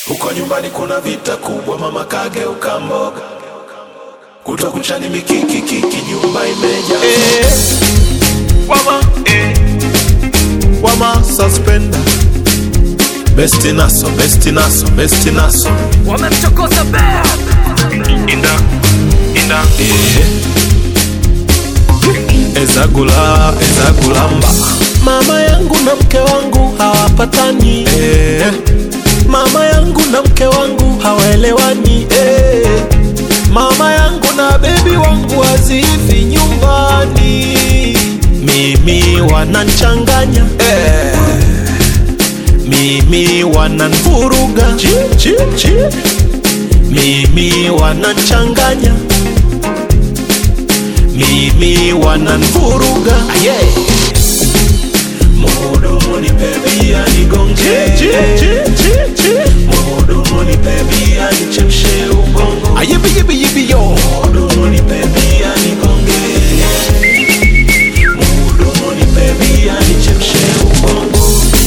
Huko nyumbani kuna vita kubwa, mama kageuka mboga, kutwa kuchani mikiki kiki, nyumba imejaa Eh, wama eh, wama suspender besti naso, besti naso, besti naso wamemchokoza bea inda inda eh. Ezagula, ezagulamba mama yangu na mke wangu hawapatani eh. mama yangu na mke wangu hawaelewani eh. mama yangu na bebi wangu hazifi nyumbani mimi wananchanganya eh. mimi wananvuruga Chi, chi, chi. mimi wananchanganya mimi wananvuruga yeah. Mhudumu nipe bia nigonge, Chi, chi, chi, chi. mhudumu nipe bia nichemshe ubongo, ayibiyibiyibi yo mhudumu nipe bia nigonge, mhudumu nipe bia nichemshe ubongo.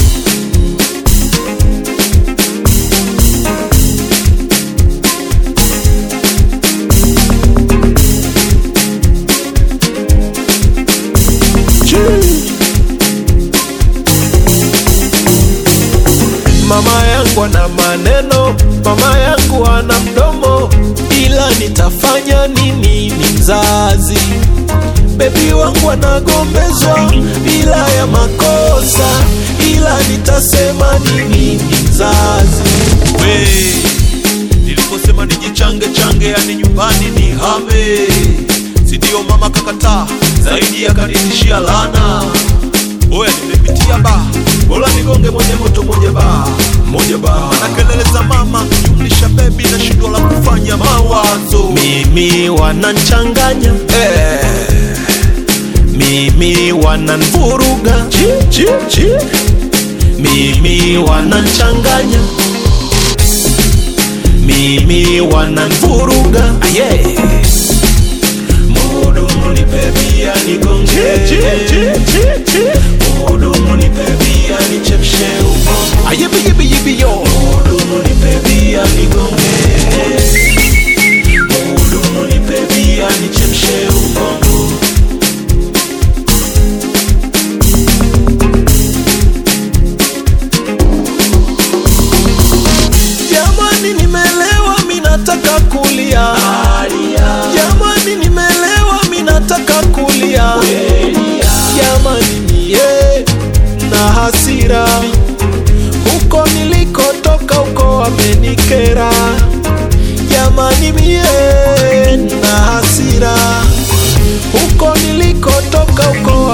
Mama yangu ana maneno, mama yangu ana mdomo, ila nitafanya nini? Ni mzazi. Bebi wangu anagombezwa bila ya makosa, ila nitasema nini? Ni mzazi. We, niliposema nijichange change, yani nyumbani ni hame, si ndio? Mama kakataa zaidi, akanitishia lana. Oya, nimepitia ba bora nigonge moja moto moja ba Moja ba na kelele za mama jumlisha bebi na shindo la kufanya mawazo mimi wananchanganya eh. mimi wananvuruga chi, chi, chi. mimi wananchanganya mimi wananvuruga yeah. Mhudumu nipe bia nigonge, chi, chi, chi, chi. mhudumu nipe bia nichemshe ubongo, ayibiyibiyibi yo mhudumu nipe bia nigonge, mhudumu nipe bia nichemshe ubongo. jamani nimelewa minataka kulia jamani nimelewa minataka kulia jamani mie na hasira huko nilikotoka huko wamenikera jamani mie na hasira huko nilikotoka huko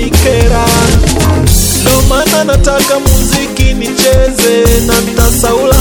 wamenikera ndo maana nataka muziki nicheze na ntasaula